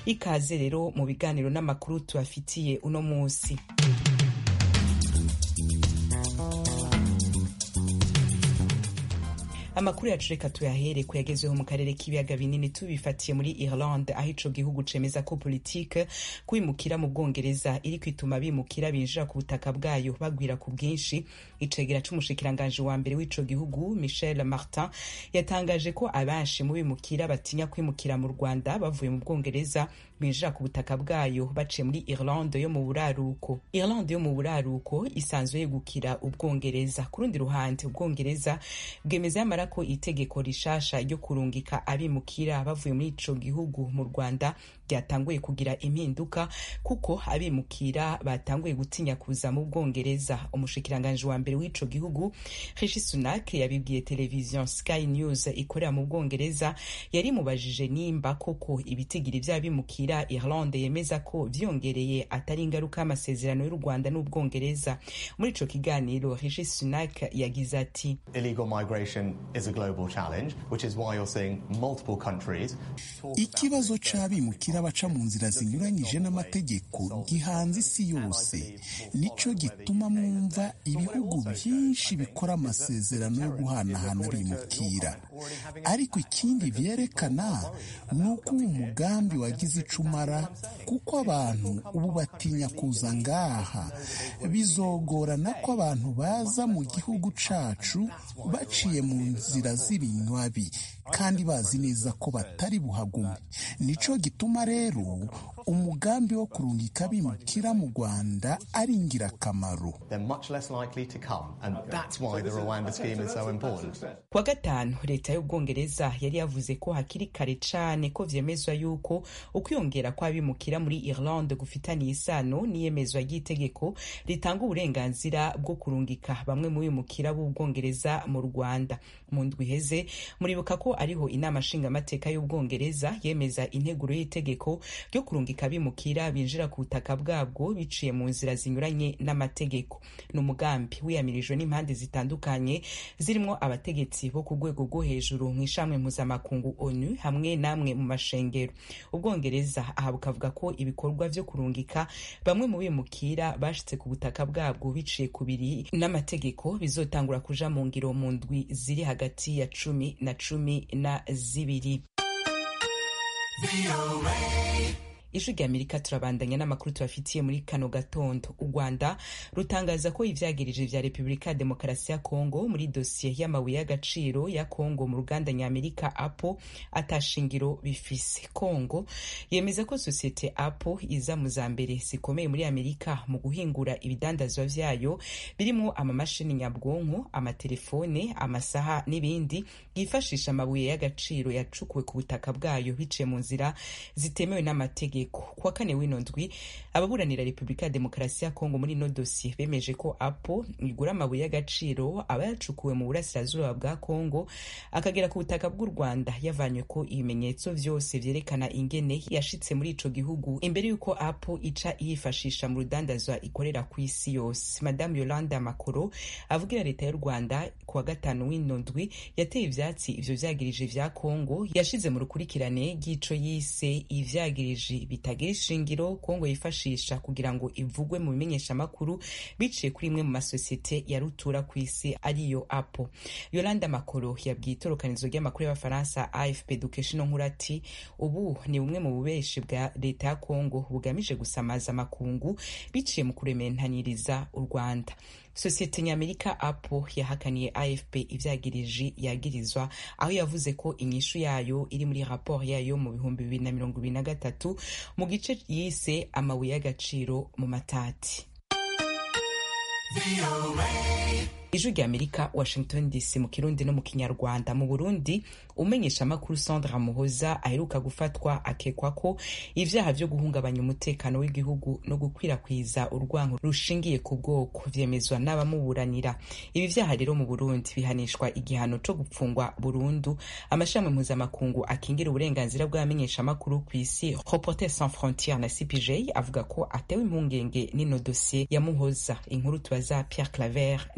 ikaze rero mu biganiro n'amakuru tubafitiye uno munsi amakuru yacu reka tuyahere kuyagezweho mu karere k'ibiyaga binini tubifatiye muri Irlande aho ico gihugu cemeza ko politike kwimukira mu Bwongereza iri kwituma bimukira binjira ku butaka bwayo bagwira ku bwinshi icegera c'umushikiranganje wa mbere w'ico gihugu Michel Martin yatangaje ko abenshi mu bimukira batinya kwimukira mu Rwanda bavuye mu Bwongereza binjira ku butaka bwayo baciye muri Irlande yo mu buraruko Irlande yo mu buraruko isanzwe yegukira Ubwongereza ku rundi ruhande Ubwongereza bwemeza yamara ko itegeko rishasha ryo kurungika abimukira bavuye muri ico gihugu mu Rwanda ryatanguye kugira impinduka kuko abimukira batanguye gutinya kuza mu Bwongereza umushikiranganje wa mbere w'ico gihugu Rishi Sunak yabibwiye televiziyo Sky News ikorera mu Bwongereza yari mubajije nimba koko ibitigiri vy'abimukira Irlande yemeza ko vyongereye atari ingaruka y'amasezerano y'u Rwanda n'Ubwongereza muri ico kiganiro Rishi Sunak yagize ati illegal migration is a global challenge which is why you're seeing multiple countries ikibazo c'abimukira baca mu nzira zinyuranyije n'amategeko gihanze isi yose nico gituma mwumva ibihugu byinshi bikora amasezerano yo guhanahana abimukira ariko ikindi vyerekana ni uko uwo mugambi wagize ico umara kuko abantu ubu batinya kuza ngaha bizogorana ko abantu baza mu gihugu cacu baciye mu nzira z'ibinywabi kandi bazi neza ko batari buhagume nico gituma rero umugambi wo kurungika abimukira mu Rwanda ari ingirakamaro kuwa gatanu leta y'ubwongereza yari yavuze ko hakiri kare cane ko vyemezwa yuko ukwiyongera kw'abimukira muri Irlande gufitaniye isano n'iyemezwa ry'itegeko ritanga uburenganzira bwo kurungika bamwe mu bimukira b'ubwongereza mu Rwanda mu ndwi iheze muribuka ko ariho inama nshingamateka y'ubwongereza yemeza integuro y'itegeko ryo kurungika abimukira binjira ku butaka bwabwo biciye mu nzira zinyuranye n'amategeko ni umugambi wiyamirijwe n'impande zitandukanye zirimo abategetsi bo ku rwego rwo hejuru mu ishamwe mpuzamakungu onu hamwe n'amwe mu mashengero ubwongereza aha bukavuga ko ibikorwa vyo kurungika bamwe mu bimukira bashitse ku butaka bwabwo biciye ku biri n'amategeko bizotangura kuja mu ngiro mu ndwi ziri hagati ya cumi na cumi na zibiri ijwi rya amerika turabandanya n'amakuru tubafitiye muri kano gatondo u rwanda rutangaza ko ivyagirije vya repubulika ya demokarasi ya kongo muri dosiye y'amabuye y'agaciro ya kongo mu ruganda nyamerika apo atashingiro bifise kongo yemeza ko sosiyete apo iza mu za mbere zikomeye muri amerika mu guhingura ibidandazwa vyayo birimwo amamashini nyabwonko amatelefone amasaha n'ibindi yifashisha amabuye y'agaciro yacukuwe ku butaka bwayo biciye mu nzira zitemewe n'amategeko kuwa kane w'ino ndwi ababuranira repubulika ya demokarasi ya kongo muri ino dosiye bemeje ko apo igura amabuye y'agaciro aba yacukuwe mu burasirazuba bwa kongo akagera ku butaka bw'u rwanda yavanywe ko ibimenyetso vyose vyerekana ingene yashitse muri ico gihugu imbere y'uko apo ica yifashisha mu rudandazwa ikorera ku isi yose madamu yolanda makoro avugira leta y'u rwanda kuwa gatanu w'ino ndwi yateye ivyatsi ivyo vyagirije vya kongo yashize mu rukurikirane ry'ico yise ivyagirije bitagira ishingiro kongo yifashisha kugira ngo ivugwe mu bimenyeshamakuru biciye kuri imwe mu masosiyete ya rutura ku isi ariyo apo yolanda makoro yabwiye itorokanizo ry'amakuru y'abafaransa afp dukesha ino nkuru ati ubu ni bumwe mu bubeshi bwa leta ya kongo bugamije gusamaza amakungu biciye mu kurementaniriza u rwanda sosiyete nyamerika apo yahakaniye afp ivyagiriji yagirizwa aho yavuze ko inyishu yayo iri muri raporo yayo mu bihumbi bibiri na mirongo ibiri na gatatu mu gice yise amabuye y'agaciro mu matati ijwi rya amerika washington dc mu kirundi no mu kinyarwanda mu burundi umenyesha amakuru sandra muhoza aheruka gufatwa akekwa ko ivyaha vyo guhungabanya umutekano w'igihugu no gukwirakwiza urwango rushingiye ku bwoko vyemezwa n'abamuburanira ibi vyaha rero mu burundi bihanishwa igihano co gupfungwa burundu amashami mpuzamakungu akingira uburenganzira bw'abamenyesha amakuru ku isi reporter sans frontiere na cpj avuga ko atewe impungenge n'ino dosiye ya muhoza inkuru tubaza pierre claver niyo nkuru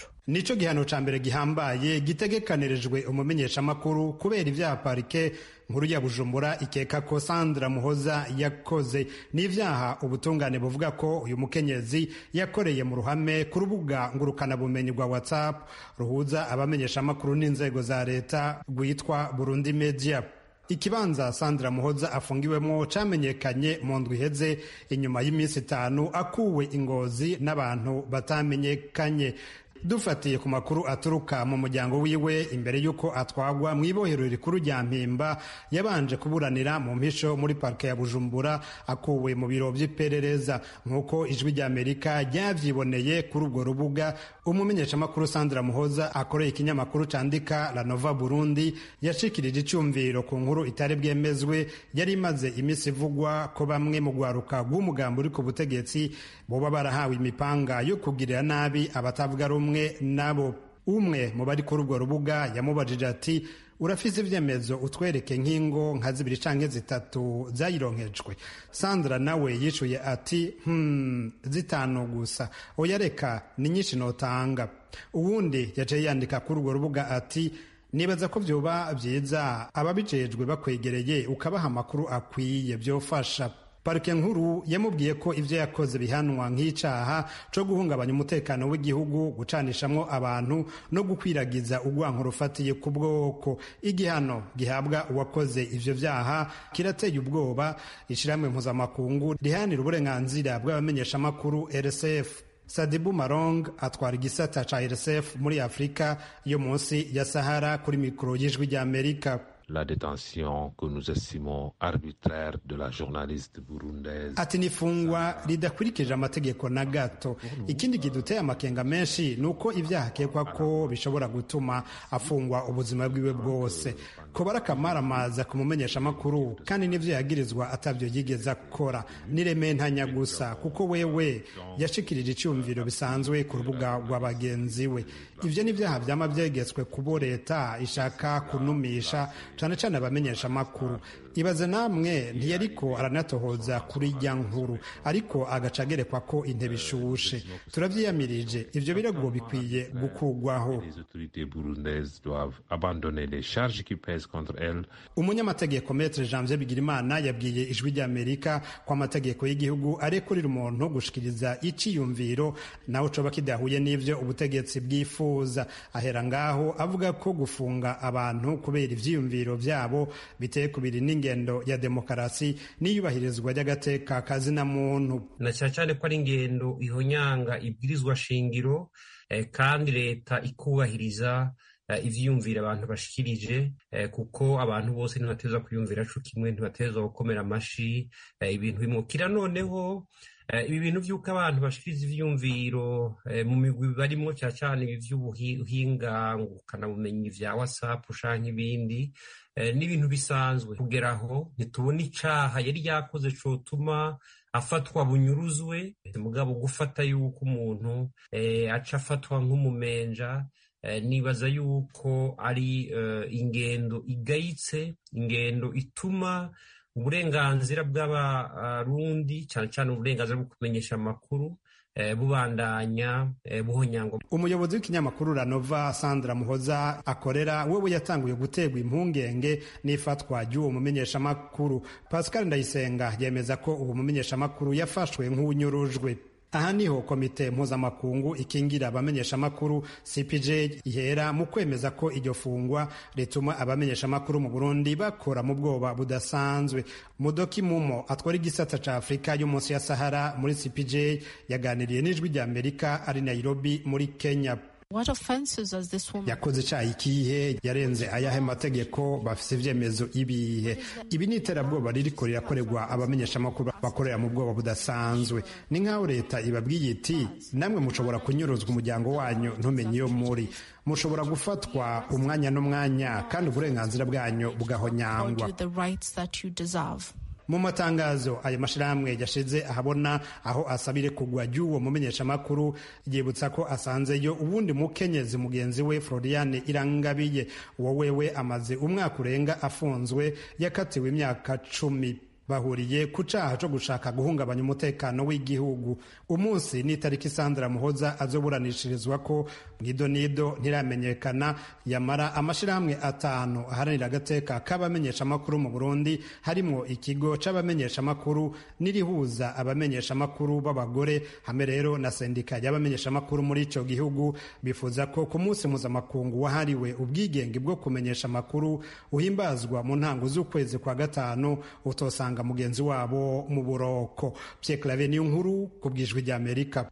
y'ijoro nico gihano ca mbere gihambaye gitegekanirijwe umumenyeshamakuru kubera ivyaha parike nkuru ya bujumbura ikeka ko sandra muhoza yakoze n'ivyaha ubutungane buvuga ko uyu mukenyezi yakoreye mu ruhame ku rubuga ngurukanabumenyi rwa whatsapp ruhuza abamenyeshamakuru n'inzego za leta rwitwa burundi media ikibanza sandra muhoza afungiwemo camenyekanye mu ndwi iheze inyuma y'iminsi itanu akuwe ingozi n'abantu batamenyekanye dufatiye ku makuru aturuka mu muryango wiwe imbere y'uko atwagwa mu ibohero rikuru rya mpimba yabanje kuburanira mu mpisho muri parike ya bujumbura akuwe mu biro by'iperereza nk'uko ijwi ry'amerika ryavyiboneye kuri urwo rubuga umumenyeshamakuru sandra muhoza akoreye ikinyamakuru candika la nova burundi yashikirije icyumviro ku nkuru itari bwemezwe yari imaze iminsi ivugwa ko bamwe mu rwaruka rw'umugambi uri ku butegetsi boba barahawe imipanga yo kugirira nabi abatavuga rumwe nabo umwe mu bari kuri urwo rubuga yamubajije ati urafise ivyemezo utwereke nk'ingo nka zibiri canke zitatu zayironkejwe sandra nawe yishuye ati hmm, zitanu gusa oya reka ni nyinshi notanga uwundi yaciye yandika kuri urwo rubuga ati nibaza ko vyoba vyiza ababijejwe bakwegereye ukabaha amakuru akwiye vyofasha parike nkuru yamubwiye ko ivyo yakoze bihanwa nk'icaha co guhungabanya umutekano w'igihugu gucanishamwo abantu no gukwiragiza urwanko rufatiye ku bwoko igihano gihabwa uwakoze ivyo vyaha kirateye ubwoba ishirahamwe mpuzamakungu riharanira uburenganzira bw'abamenyeshamakuru rsf sadibu marong atwara igisata ca rsf muri afurika yo munsi ya sahara kuri mikoro y'ijwi ry'amerika la détention que nous estimons arbitraire de la journaliste burundaise. ati nifungwa ridakurikije amategeko na gato ikindi kiduteye amakenga menshi ni uko ibyaha akekwa ko bishobora gutuma afungwa ubuzima bwiwe bwose ko barakamaramaza kumumenyesha amakuru kandi n'ivyo yagirizwa atavyo yigeze akora niremeye ntanya gusa kuko wewe yashikirije icyumviro bisanzwe ku rubuga rwa bagenzi we ivyo ni vyaha vyama vyegetswe kubo leta ishaka kunumisha cane cane abamenyesha amakuru ibaze namwe ntiyariko aranatohoza kuri rya nkuru ariko agaca agerekwa ko intebe ishushe turavyiyamirije ivyo birego bikwiye gukugwaho Les autorités burundaises doivent abandonner les charges qui pèsent contre elles. umunyamategeko metre janvier bigirimana yabwiye ijwi ry'amerika ko amategeko y'igihugu arekurira umuntu gushikiriza iciyumviro nawe coba kidahuye n'ivyo ubutegetsi bwifuza ahera ngaho avuga ko gufunga abantu kubera ivyiyumviro vyabo biteye kubiri n'ingendo ya demokarasi n'iyubahirizwa ry'agateka kazina muntu na cyane cyane ko ari ingendo ihonyanga ibwirizwa shingiro eh, kandi leta ikubahiriza eh, ivyiyumvira abantu bashikirije eh, kuko abantu bose ntibateza kwiyumvira co kimwe ntibateza gukomera amashi eh, ibintu bimukira noneho eh, ibi bintu vy'uko abantu bashikiriza ivyiyumviro eh, mu migwi barimwo cyane cyane ibi vy'ubuhinga ngukanabumenyi vya whatsapp canke ibindi eh, n'ibintu bisanzwe kugera aho ntitubona icaha yari yakoze cotuma afatwa bunyuruzwe mugabo gufata yuko umuntu eh, aca afatwa nk'umumenja eh, nibaza yuko ari eh, ingendo igayitse ingendo ituma uburenganzira bw'abarundi cyane cyane uburenganzira bwo kumenyesha amakuru eh, bubandanya eh, buhonyangwa umuyobozi w'ikinyamakuru ranova sandra muhoza akorera wewe yatanguye guterwa impungenge n'ifatwa ry'uwo mumenyeshamakuru pascal ndayisenga yemeza ko uwo mumenyeshamakuru yafashwe nk'unyurujwe aha niho komite mpuzamakungu ikingira abamenyeshamakuru cpj ihera mu kwemeza ko iryo fungwa rituma abamenyeshamakuru mu burundi bakora mu bwoba budasanzwe mudoki mumo atwara igisata ca afurika yo munsi ya sahara muri cpj yaganiriye n'ijwi rya amerika ari nairobi muri kenya What offenses does this woman yakoze icaha ikihe yarenze ayahe mategeko bafise ivyemezo ibihe ibi ni iterabwoba ririko rirakorerwa abamenyeshamakuru bakorera mu bwoba budasanzwe ni nk'aho leta ibabwiye iti namwe mushobora kunyuruzwa umuryango wanyu ntumenye iyo muri mushobora gufatwa umwanya n'umwanya kandi uburenganzira bwanyu bugahonyangwa you the rights that you deserve? mu matangazo ayo mashirahamwe yashize ahabona aho asabire kugwa ry'uwo mumenyeshamakuru yibutsa ko asanzeyo uwundi mukenyezi mugenzi we floriane irangabiye uwo wewe amaze umwaka urenga afunzwe yakatiwe imyaka cumi bahuriye ku caha co gushaka guhungabanya umutekano w'igihugu umunsi n'itariki sandra muhoza azoburanishirizwa ko mwidonido ntiramenyekana yamara amashirahamwe atanu aharanira agateka k'abamenyeshamakuru mu burundi harimwo ikigo c'abamenyeshamakuru n'irihuza abamenyeshamakuru b'abagore hamwe rero na sendika y'abamenyeshamakuru muri ico gihugu bifuza ko ku munsi mpuzamakungu wahariwe ubwigenge bwo kumenyesha amakuru uhimbazwa mu ntango z'ukwezi kwa gatanu utosanga mugenzi wabo mu buroko Pierre Claver niyo nkuru ku bwijwi rya Amerika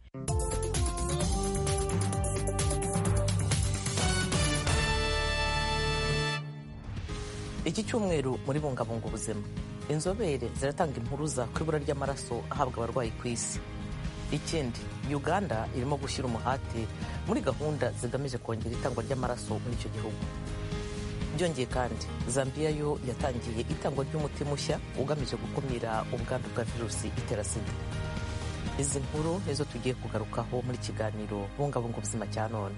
iki cyumweru muri bungabunga ubuzima inzobere ziratanga impuruza ku ibura ry'amaraso ahabwa abarwayi ku isi ikindi uganda irimo gushyira umuhate muri gahunda zigamije kongera itangwa ry'amaraso muri icyo gihugu byongeye kandi zambia yo yatangiye itangwa ry'umuti mushya ugamije gukumira ubwandu bwa virusi itera sida izi nkuru nizo tugiye kugarukaho muri kiganiro bungabunga ubuzima cya none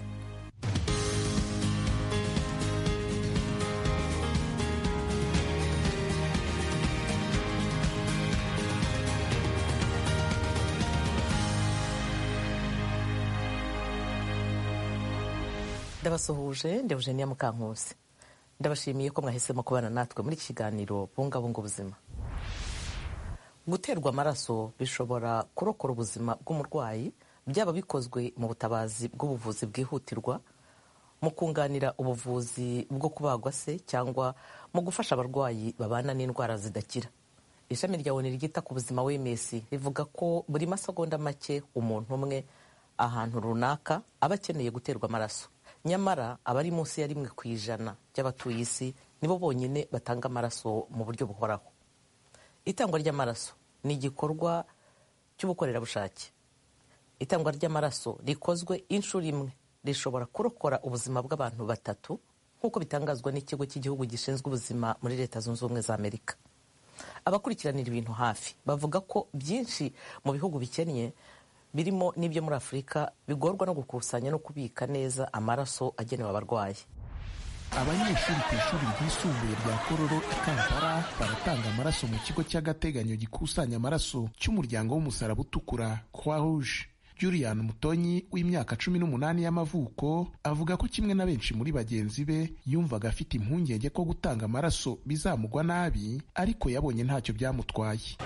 ndabasuhuje ndi Eugenia Mukankusi ndabashimiye ko mwahisemo kubana natwe muri iki kiganiro bungabunga ubuzima guterwa amaraso bishobora kurokora ubuzima bw'umurwayi byaba bikozwe mu butabazi bw'ubuvuzi bwihutirwa mu kunganira ubuvuzi bwo kubagwa se cyangwa mu gufasha abarwayi babana n'indwara zidakira ishami rya oni ryita ku buzima wms rivuga ko buri masegonda make umuntu umwe ahantu runaka aba akeneye guterwa amaraso nyamara abari munsi ya rimwe ku ijana by'abatuye isi nibo bonyine batanga amaraso mu buryo buhoraho itangwa ry'amaraso ni igikorwa cy'ubukorerabushake itangwa ry'amaraso rikozwe inshuro imwe rishobora kurokora ubuzima bw'abantu batatu nk'uko bitangazwa n'ikigo cy'igihugu gishinzwe ubuzima muri leta zunze ubumwe za amerika abakurikiranira ibintu hafi bavuga ko byinshi mu bihugu bikennye birimo n'ibyo muri afurika bigorwa no gukusanya no kubika neza amaraso agenewe abarwayi abanyeshuri ku ishuri ryisumbuye rya kororo i kampala baratanga amaraso mu kigo cy'agateganyo gikusanya amaraso cy'umuryango w'umusaraba utukura croix rouge julian mutonyi w'imyaka cumi n'umunani y'amavuko avuga ko kimwe na benshi muri bagenzi be yumvaga afite impungenge ko gutanga amaraso bizamugwa nabi ariko yabonye ntacyo byamutwaye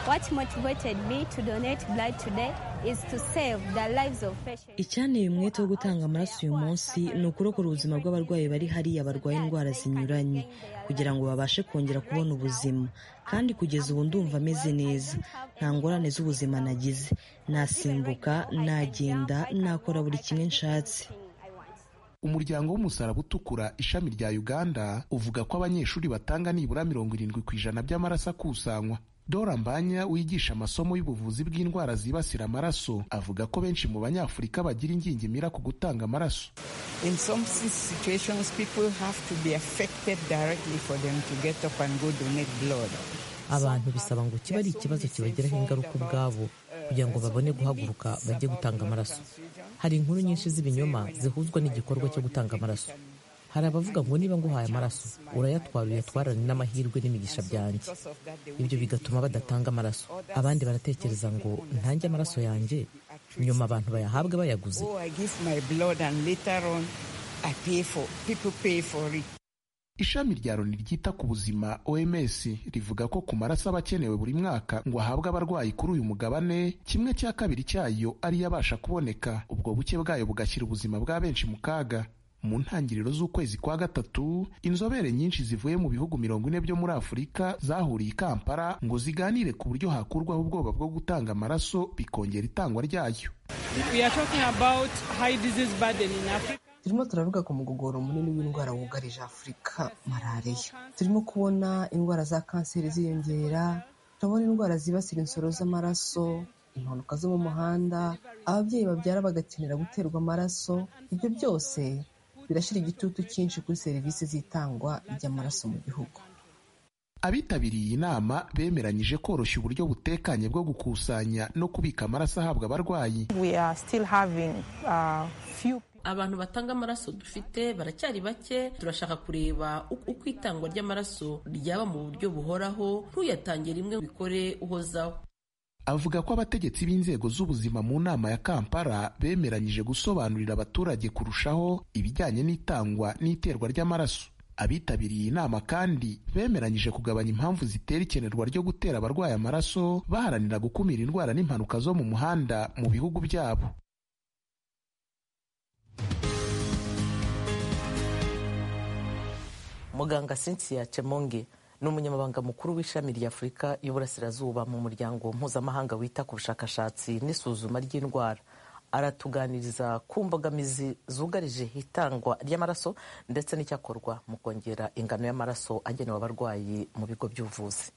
icyanteye umwete wo gutanga amaraso uyu munsi ni ukurokora ubuzima bw'abarwayi bari hariya barwaye indwara zinyuranye kugira ngo babashe kongera kubona ubuzima kandi kugeza ubu ndumva ameze neza nta ngorane z'ubuzima nagize nasimbuka nagenda nakora buri kimwe nshatse umuryango w'umusaraba utukura ishami rya uganda uvuga ko abanyeshuri batanga nibura mirongo irindwi ku ijana by'amaraso akusanywa dora mbanya wigisha amasomo y'ubuvuzi bw'indwara zibasira amaraso avuga ko benshi mu banyafurika bagira ingingimira ku gutanga amaraso abantu bisaba ngo kibe ari ikibazo kibagiraho ingaruka ubwabo kugira ngo babone guhaguruka bajye gutanga amaraso hari inkuru nyinshi z'ibinyoma zihuzwa n'igikorwa cyo gutanga amaraso hari abavuga ngo niba nguhaye amaraso urayatwara uyatwarane n'amahirwe n'imigisha byanjye ibyo bigatuma badatanga amaraso abandi baratekereza ngo ntange amaraso yanjye nyuma abantu bayahabwe bayaguze ishami rya loni ryita ku buzima oms rivuga ko ku maraso aba akenewe buri mwaka ngo ahabwe abarwayi kuri uyu mugabane kimwe cya kabiri cyayo ariyo abasha kuboneka ubwo buke bwayo bugashyira ubuzima bwa benshi mu kaga mu ntangiriro z'ukwezi kwa gatatu inzobere nyinshi zivuye mu bihugu mirongo ine byo muri afurika zahuriye i kampala ngo ziganire ku buryo hakurwaho ubwoba bwo gutanga amaraso bikongera itangwa ryayo turimo turavuga ku mugogoro munini w'indwara wugarije afurika malariya turimo kubona indwara za kanseri ziyongera turabona indwara zibasira insoro z'amaraso impanuka zo mu muhanda ababyeyi babyara bagakenera guterwa amaraso ibyo byose birashyira igitutu cyinshi kuri serivisi z'itangwa ry'amaraso mu gihugu abitabiriye iyi nama bemeranyije koroshya uburyo butekanye bwo gukusanya no kubika amaraso ahabwa abarwayi abantu batanga amaraso dufite baracyari bake turashaka kureba uko itangwa ry'amaraso ryaba mu buryo buhoraho ntuyatange rimwe bikore uhozaho avuga ko abategetsi b'inzego z'ubuzima mu nama ya kampala bemeranyije gusobanurira abaturage kurushaho ibijyanye n'itangwa n'iterwa ry'amaraso abitabiriye iyi nama kandi bemeranyije kugabanya impamvu zitera ikenerwa ryo gutera abarwaye amaraso baharanira gukumira indwara n'impanuka zo mu muhanda mu bihugu byabo muganga cynthia chemonge ni umunyamabanga mukuru w'ishami rya afurika y'uburasirazuba mu muryango mpuzamahanga wita ku bushakashatsi n'isuzuma ry'indwara aratuganiriza ku mbogamizi zugarije itangwa ry'amaraso ndetse n'icyakorwa mu kongera ingano y'amaraso agenewe abarwayi mu bigo by'ubuvuzi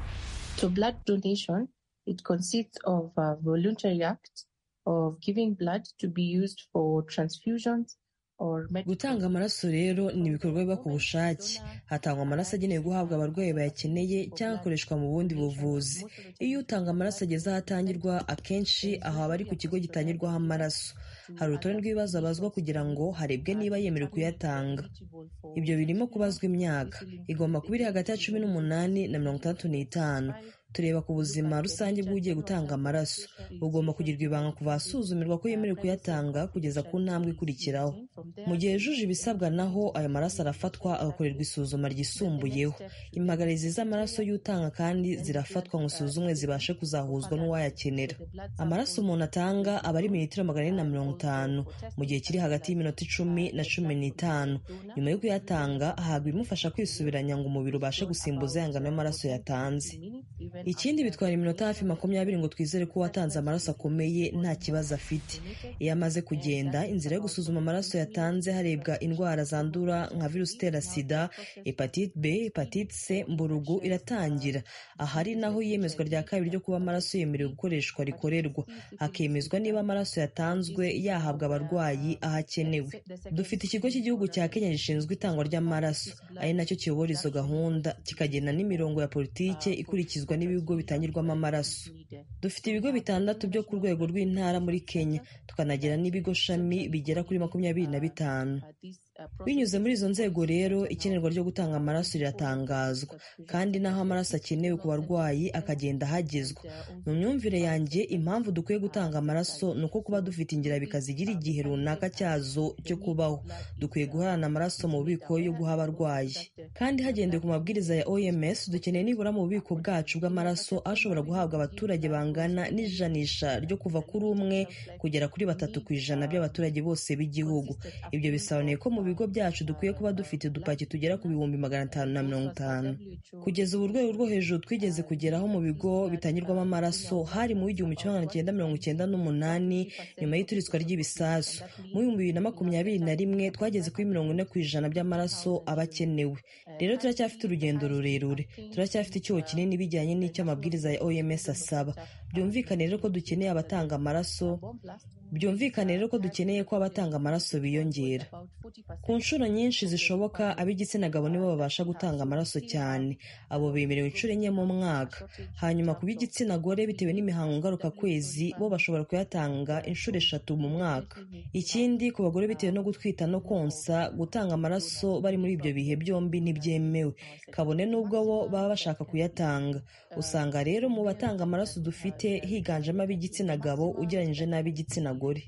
To blood donation, it consists of a voluntary act of giving blood to be used for transfusions gutanga amaraso rero ni ibikorwa biba ku bushake hatangwa amaraso agenewe guhabwa abarwayi bayakeneye cyangwa akoreshwa mu bundi buvuzi iyo utanga amaraso ageze aho atangirwa akenshi aho aba ari ku kigo gitangirwaho amaraso hari urutonde rw'ibibazo abazwa kugira ngo harebwe niba yemerewe kuyatanga ibyo birimo kubazwa imyaka igomba kuba iri hagati ya cumi n'umunani na mirongo itandatu n'itanu tureba ku buzima rusange bw'ugiye gutanga amaraso bugomba kugirwa ibanga kuva ahasuzumirwa ko yemerewe kuyatanga kugeza ku ntambwe ikurikiraho mu gihe yujuje ibisabwa naho ayo maraso arafatwa agakorerwa isuzuma ryisumbuyeho impagarizi z'amaraso y'utanga kandi zirafatwa ngo isuzumwe zibashe kuzahuzwa n'uwayakenera amaraso umuntu atanga aba ari mililitiro magana ane na mirongo itanu mu gihe kiri hagati y'iminota icumi na cumi n'itanu nyuma yo kuyatanga ahabwa ibimufasha kwisubiranya ngo umubiri ubashe gusimbuza ya ngano y'amaraso yatanze ikindi bitwara iminota hafi makumyabiri ngo twizere ko uwatanze amaraso akomeye nta kibazo afite iyo amaze kugenda inzira yo gusuzuma amaraso yatanze harebwa indwara zandura nka virusi itera sida hepatite b hepatite c mburugu iratangira ahari naho iyemezwa rya kabiri ryo kuba amaraso yemerewe gukoreshwa rikorerwa hakemezwa niba amaraso yatanzwe yahabwa abarwayi aho akenewe dufite ikigo cy'igihugu cya kenya gishinzwe itangwa ry'amaraso ari nacyo kiyobora izo gahunda kikagena n'imirongo ya politike ikurikizwa n'ibigo bitangirwamo amaraso dufite ibigo bitandatu byo ku rwego rw'intara muri kenya tukanagira n'ibigo shami bigera kuri makumyabiri na bitanu binyuze muri izo nzego rero ikenerwa ryo gutanga amaraso riratangazwa kandi n'aho amaraso akenewe ku barwayi akagenda ahagezwa mu myumvire yanjye impamvu dukwiye gutanga amaraso ni uko kuba dufite ingirabika zigira igihe runaka cyazo cyo kubaho dukwiye guhorana amaraso mu bubiko yo guha abarwayi kandi hagendewe ku mabwiriza ya oms dukeneye nibura mu bubiko bwacu bw'amaraso ashobora guhabwa abaturage bangana n'ijanisha ryo kuva kuri umwe kugera kuri batatu ku ijana by'abaturage bose b'igihugu ibyo bisobanuye ko mu bigo byacu dukwiye kuba dufite udupaki tugera ku bihumbi magana atanu na mirongo itanu kugeza ubu urwego rwo hejuru twigeze kugeraho mu bigo bitangirwamo amaraso hari mu w'igihumbi kimwe magana cyenda mirongo icyenda n'umunani nyuma y'ituritswa ry'ibisasu mu bihumbi bibiri na makumyabiri na rimwe twageze kuri mirongo ine ku ijana by'amaraso aba akenewe rero turacyafite urugendo rurerure turacyafite icyuho kinini bijyanye n'icyo amabwiriza ya oms asaba byumvikane rero ko dukeneye abatanga amaraso byumvikane rero ko dukeneye ko abatanga amaraso biyongera ku nshuro nyinshi zishoboka ab'igitsina gabo nibo babasha gutanga amaraso cyane abo bemerewe inshuro enye mu mwaka hanyuma ku b'igitsina gore bitewe n'imihango ngarukakwezi bo bashobora kuyatanga inshuro eshatu mu mwaka ikindi ku bagore bitewe no gutwita no konsa gutanga amaraso bari muri ibyo bihe byombi ntibyemewe kabone n'ubwo bo baba bashaka kuyatanga usanga rero mu batanga amaraso dufite higanjemo ab'igitsina gabo ugereranyije n'ab'igitsina gore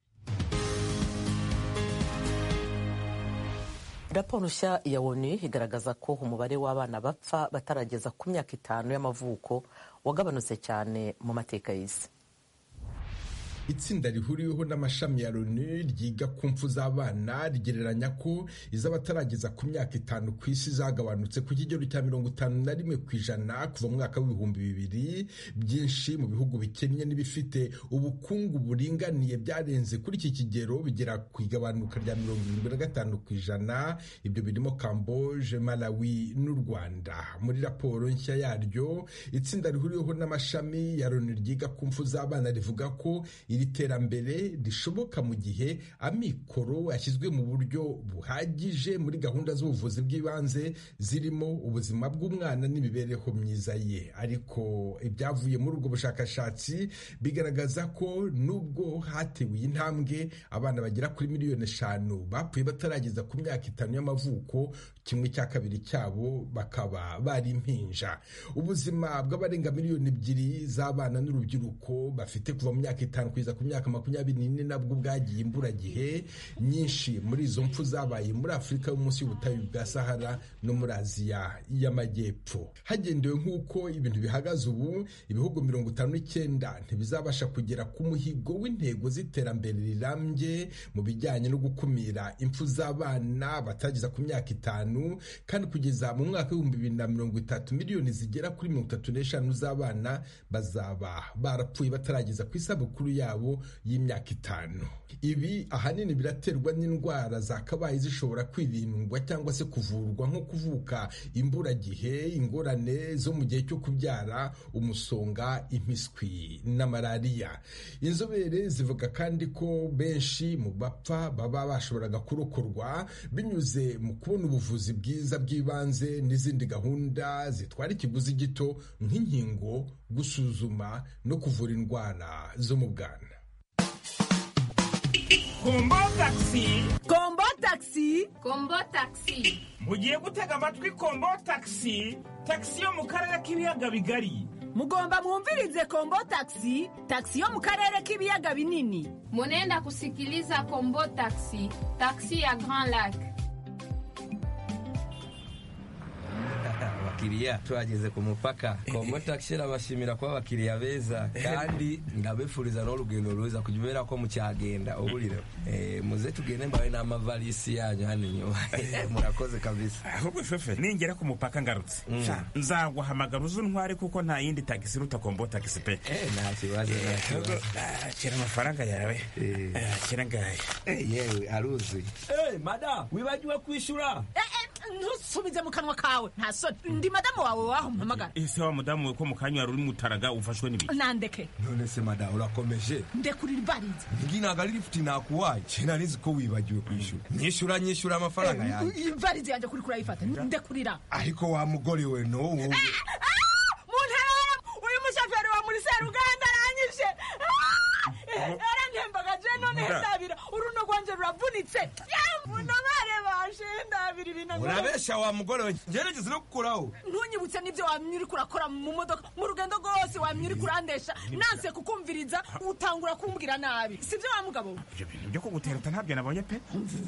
raporo nshya ya onu igaragaza ko umubare w'abana bapfa batarageza ku myaka itanu y'amavuko wagabanutse cyane mu mateka y'isi itsinda rihuriweho n'amashami ya loni ryiga ku mfu z'abana rigereranya ko iz'abatarageza ku myaka itanu ku isi zagabanutse ku kigero cya mirongo itanu na rimwe ku ijana kuva mu mwaka w'ibihumbi bibiri byinshi mu bihugu bikennye n'ibifite ubukungu buringaniye byarenze kuri iki kigero bigera ku igabanuka rya mirongo irindwi na gatanu ku ijana ibyo birimo kamboje malawi n'u rwanda muri raporo nshya yaryo itsinda rihuriweho n'amashami ya loni ryiga ku mfu z'abana rivuga ko iri terambere rishoboka mu gihe amikoro yashyizwe mu buryo buhagije muri gahunda z'ubuvuzi bw'ibanze zirimo ubuzima bw'umwana n'imibereho myiza ye ariko ibyavuye muri ubwo bushakashatsi bigaragaza ko nubwo hatewe iyi ntambwe abana bagera kuri miliyoni eshanu bapfuye batarageza ku myaka itanu y'amavuko kimwe cya kabiri cyabo bakaba bari impinja ubuzima bw'abarenga miliyoni ebyiri z'abana n'urubyiruko bafite kuva mu myaka itanu kugeza ku myaka makumyabiri n'ine nabwo bwagiye imburagihe nyinshi muri izo mpfu zabaye muri afurika yo munsi y'ubutayu bwa sahara no muri aziya y'amajyepfo hagendewe nk'uko ibintu bihagaze ubu ibihugu mirongo itanu n'icyenda ntibizabasha kugera ku muhigo w'intego z'iterambere rirambye mu bijyanye no gukumira impfu z'abana batageza ku myaka itanu kandi kugeza mu mwaka w'ibihumbi bibiri na mirongo itatu miliyoni zigera kuri mirongo itatu n'eshanu z'abana bazaba barapfuye batarageza ku isabukuru yabo y'imyaka itanu ibi ahanini biraterwa n'indwara zakabaye zishobora kwirindwa cyangwa se kuvurwa nko kuvuka imburagihe ingorane zo mu gihe cyo kubyara umusonga impiswi na malariya inzobere zivuga kandi ko benshi mu bapfa baba bashoboraga kurokorwa binyuze mu kubona ubuvuzi bwiza bw'ibanze n'izindi gahunda zitwara ikiguzi gito nk'inkingo gusuzuma no kuvura indwara zo mu bwana kombo takisi kombo takisi kombo takisi mugiye gutega amatwi kombo takisi takisi yo mu karere k'ibiyaga bigari mugomba mwumvirize kombo takisi takisi yo mu karere k'ibiyaga binini munenda kusikiliza kombo takisi takisi ya grand lac abakiriya tuhageze ku mupaka kombo takisi irabashimira kuba abakiriya beza kandi ndabifuriza n'urugendo rwiza kubera ko mucyagenda uburiro muze tugende mbawe n'amavalisi yanyu hano inyuma murakoze kabisa ahubwo fefe ningera ku mupaka ngarutse nzaguhamagara uze untware kuko nta yindi tagisi iruta kombo tagisi pe nta kibazo nta kibazo kira amafaranga yawe kira ngaya yewe aruzi mada wibagiwe kwishyura ntusubize mu kanwa kawe nta soni ndi madamu wawe waho mpamagara ese wa mudamu we ko mu kanya wari uri mutaraga ufashwe n'ibiki nandeke none se mada urakomeje ndekurira ibariza ngi ntabwo ari lifuti nakuwaye cyane nizi ko wibagiwe kwishyura nyishyura nyishyura amafaranga yanjye ibariza yanjye kuri kurayifata ndekurira ariko wa mugore we no wowe mu ntara uyu mushoferi wa muri seruganda aranyishe arantembaga je none ndabira uruno rwanje ruravunitse munabare bashe ndabira ibintu urabesha wa mugore we ngerageze no gukuraho ntunyibutse n'ibyo wamye uriko urakora mu modoka mu rugendo rwose wamye uriko urandesha nanse kukumviriza utangura kumbwira nabi sibyo wa mugabo ibyo bintu byo kugutereta ntabyo nabonye pe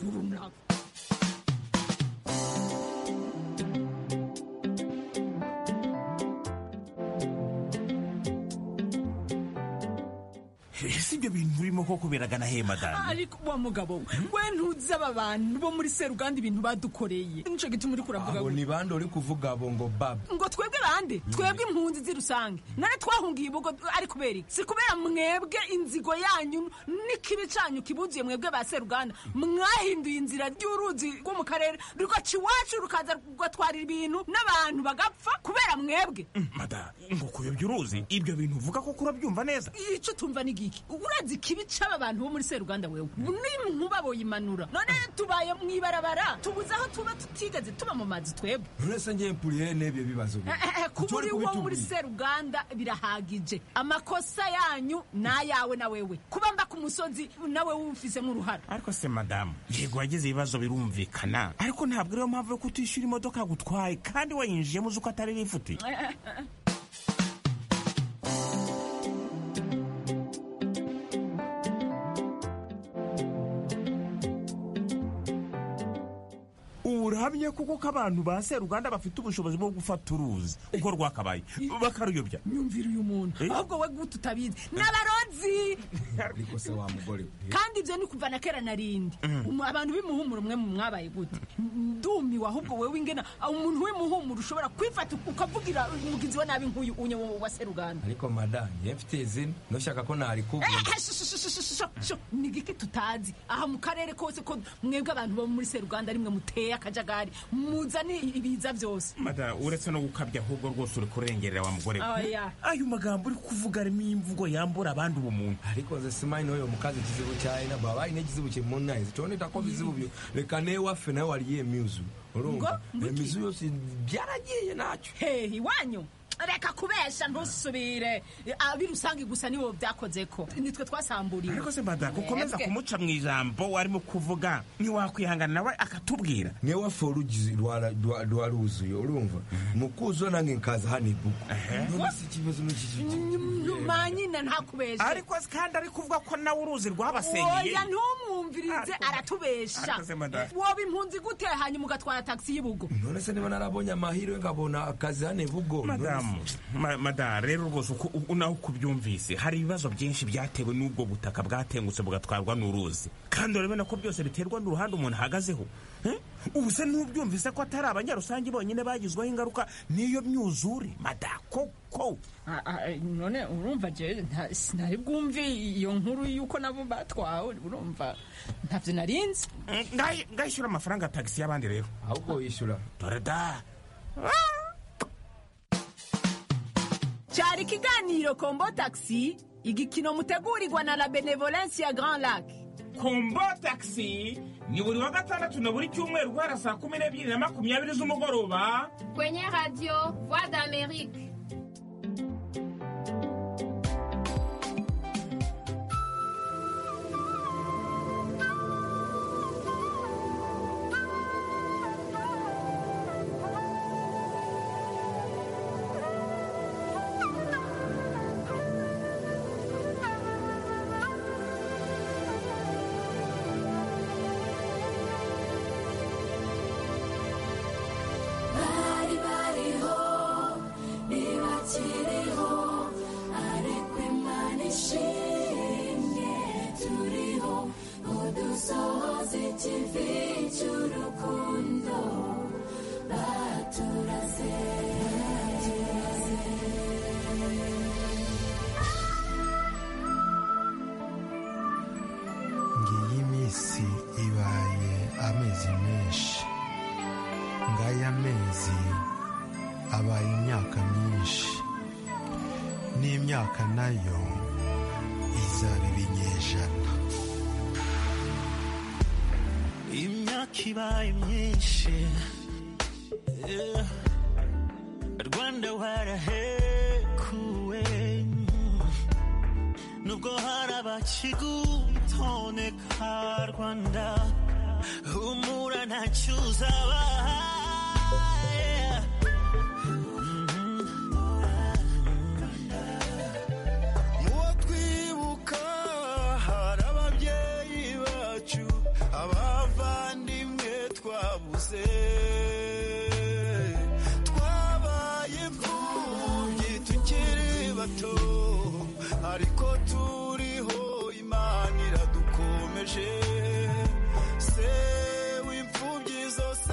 ese ibyo bintu urimo koko biragana he madamu ariko wa mugabo we ntuzi aba bantu bo muri seruganda ibintu badukoreye nico gituma uri kuravuga abo ni bande uri kuvuga abo ngo baba ngo twebwe bande twebwe impunzi z'i rusange none twahungiye ibugo ari kubera iki si kubera mwebwe inzigo yanyu n'ikibi canyu kibuzuye mwebwe ba seruganda mwahinduye inzira ry'uruzi rwo mu karere rugaca iwacu rukaza rugatwarira ibintu n'abantu bagapfa kubera mwebwe mada ngo kuyobya uruzi ibyo bintu uvuga koko urabyumva neza ico tumva ni iki urazi ikibi c'aba bantu bo muri seruganda wewe n'inkuba boyimanura none tubaye mw'ibarabara tubuze aho tuba tutigeze tuba mu mazi twebwe none se ngiye mpuriye n'ibyo bibazo kuba uri wo muri seruganda birahagije amakosa yanyu n'ayawe na wewe kuba mba ku musozi nawe wufisemo uruhara ariko se madamu yego wagize ibibazo birumvikana ariko ntabwo ariyo mpamvu yo kutishyura imodoka gutwaye kandi wayinjiyemo uzi ko atari rifuti urahamye kuko ko abantu ba seruganda bafite ubushobozi bwo gufata uruzi uko rwakabaye bakaruyobya nyumvira uyu muntu ahubwo we guta utabizi n'abarozi ariko se wa mugore kandi ibyo ni kuva na kera na rindi abantu b'imuhumuro mwe mwabaye gute ndumiwe ahubwo wewe ingena umuntu w'imuhumuro ushobora kwifata ukavugira umugizi wa nabi nk'uyu unye wa seruganda ariko madamu ye mfite izina ntushaka ko narikubwira ni giki tutazi aha mu karere kose ko mwebwe abantu bo muri seruganda ari mwe muteye akajagari muzane ibiza byose mada uretse no gukabya ahubwo rwose uri kurengerera wa mugore Oya. ayo magambo uri kuvuga arimo imvugo yambura abandi ubumuntu ariko nze simanyi n'oyo omukazi ekizibu kyalina bw'aba alina ekizibu kyemunaize tondetako bizibu byo leka newaffe naye waliyo emiuzu olumva Ngo? emizu yose byaragiye nacyo Hey, iwanyu reka kubesha ntusubire abi rusange gusa nibo byakozeko nitwe twasamburiwe ariko se mbada gukomeza Mwebwe. kumuca mu ijambo warimo kuvuga ntiwakwihangana nawe akatubwira newaffe olugizi lwala- lwa- lwaluzuye olumva mukuzo nange nkaza hano ebuku none si ikibazo manyine ntakubeshe ariko kandi ari kuvuga ko nawe uruzi rwabasenyeye oya ntumwumvirize aratubesha Ariko se madame. woba impunzi gute hanyuma ugatwara tagisi y'ibugo none se niba narabonye amahirwe nkabona akazi hano ebugo madamu ma- madamu rero rwose uko u- nawe uko ubyumvise hari ibibazo byinshi byatewe n'ubwo butaka bwatengutse bugatwarwa n'uruzi kandi urabona ko byose biterwa n'uruhande umuntu ahagazeho Eh? ubu se n'ubyumvise ko atari abanyarusange bonyine bagizweho ingaruka n'iyo myuzure mada koko Ah, ah, none urumva je nta- sinari bwumve iyo nkuru y'uko nabo batwawe urumva ntabyo narinzi ngayishyura amafaranga ya tagisi y'abandi rero ahubwo wishyura dore da cyari ikiganiro kombo taxi igikino mutegurirwa na la benevolence ya grand lac kombo taxi ni buri wa gatandatu na buri cyumweru guhera saa kumi n'ebyiri na makumyabiri z'umugoroba Kwenye radio Voix d'Amérique. bari bariho ntibakiriho ariko imana ishimwe turiho udusohoza ikivi cy'urukundo baturaze ngiyi iminsi ibaye amezi menshi ngaya mezi abaye imyaka myinshi n'imyaka nayo izaba ibinyejana imyaka ibaye myinshi eh, rwanda warahekuwe nubwo hari abakigutoneka rwanda humura ntacyo uzabaye muwo twibuka hari ababyeyi bacu abavandimwe twabuze twabaye imfubyi tukiri bato ariko turiho imana iradukomeje se w'imfubyi zose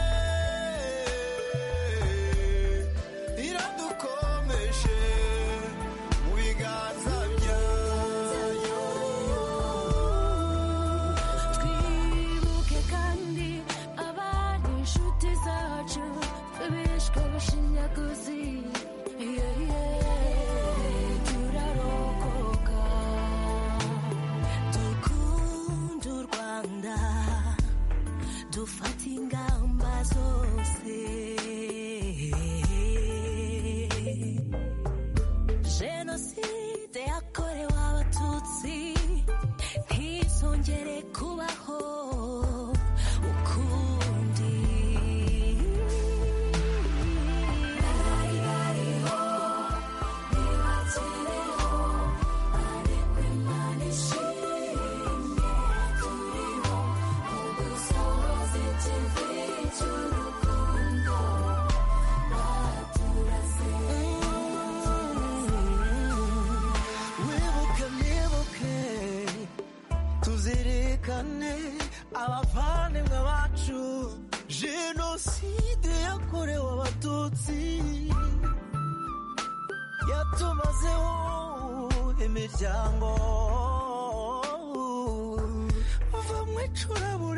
iradukomeje mu biganza byayo twibuke kandi abari inshuti zacu bishwe bashinyaguzi Yeah, yeah, turarokoka dukunda u rwanda dufata ingamba zose jenoside yakorewe abatutsi ntizongere kubaho ukundi bari bariho ntibakiriho ariko imana ishimwe turiho udusohoza ikivi cy'urukundo baturase wibuke mwibuke tuzirikane abavandimwe bacu jenoside yakorewe abatutsi yatumazeho imiryango bava mu icuraburindi